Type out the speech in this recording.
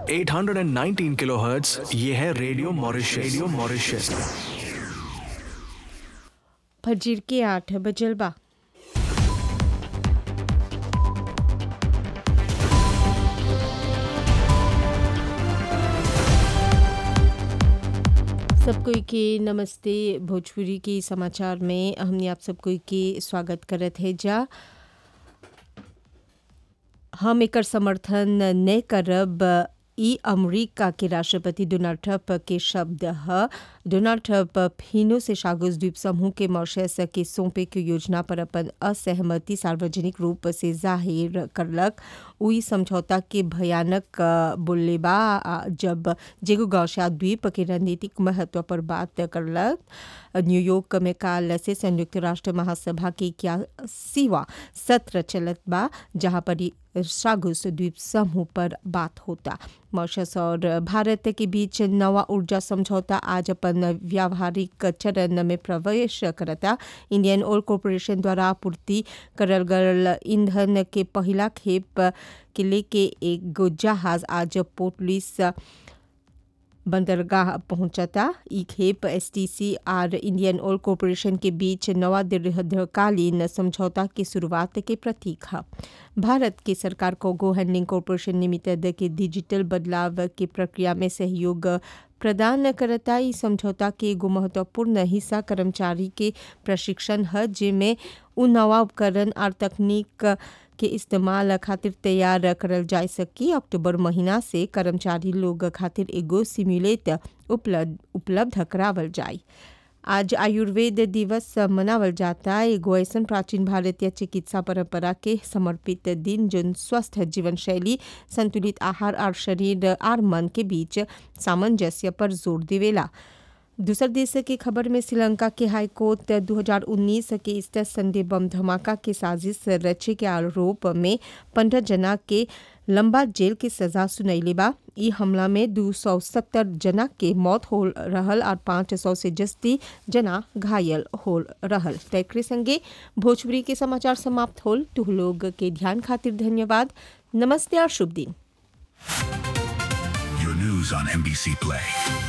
819 kilohertz ये है radio Mauritius radio Mauritius फजीर के आठ बजल बा सब कोई के नमस्ते भोजपुरी के समाचार में हमने आप सब कोई के स्वागत करत है जा हम एकर समर्थन न करब ई अमेरिका के राष्ट्रपति डोनाल्ड ट्रंप के शब्द ह डोनाल्ड ट्रंप फिनो से सागोस द्वीप समूह के मॉरिशस के सौंपे के योजना पर अपन असहमति सार्वजनिक रूप से जाहिर करलक उई समझौता के भयानक बोले बा जब जेगो गौशा द्वीप के रणनीतिक महत्व पर बात करलक न्यूयॉर्क में काल से संयुक्त राष्ट्र महासभा के इक्यासीवा सत्र चलत बा जहां पर सागुस द्वीप समूह पर बात होता मॉरिशस और भारत के बीच नवा ऊर्जा समझौता आज अपन व्यावहारिक चरण में प्रवेश करता इंडियन ऑयल कॉरपोरेशन द्वारा आपूर्ति करल गल ईंधन के पहला खेप के लेके एक जहाज आज पोर्ट लुइस बंदरगाह पहुंचता ई खेप एसटीसी और इंडियन ऑयल कॉरपोरेशन के बीच नवा दीर्घकालीन समझौता की शुरुआत के प्रतीक है भारत की सरकार को गो हैंडलिंग कॉरपोरेशन लिमिटेड के डिजिटल बदलाव की प्रक्रिया में सहयोग प्रदान करता ई समझौता के एगो महत्वपूर्ण हिस्सा कर्मचारी के प्रशिक्षण है जिसमें उ नवा उपकरण और तकनीक के इस्तेमाल खातिर तैयार करल जा सकी अक्टूबर महीना से कर्मचारी लोग खातिर एगो सिम्युलेट उपलब्ध उपलब्ध करावल जाए आज आयुर्वेद दिवस मनावल जाता एगो ऐसा प्राचीन भारतीय चिकित्सा परंपरा के समर्पित दिन जो स्वस्थ जीवन शैली संतुलित आहार और शरीर और मन के बीच सामंजस्य पर जोर देवेला दूसर देश की खबर में श्रीलंका के हाईकोर्ट 2019 के ईस्टर संडे बम धमाका के साजिश रचे के आरोप में पंद्रह जना के लंबा जेल की सजा सुनैले बा ई हमला में दो सौ सत्तर जना के मौत हो रहल और पाँच सौ से जस्ती जना घायल हो रहल तैकरे संगे भोजपुरी के समाचार समाप्त होल तुह लोग के ध्यान खातिर धन्यवाद नमस्ते और शुभ दिन Your news on NBC Play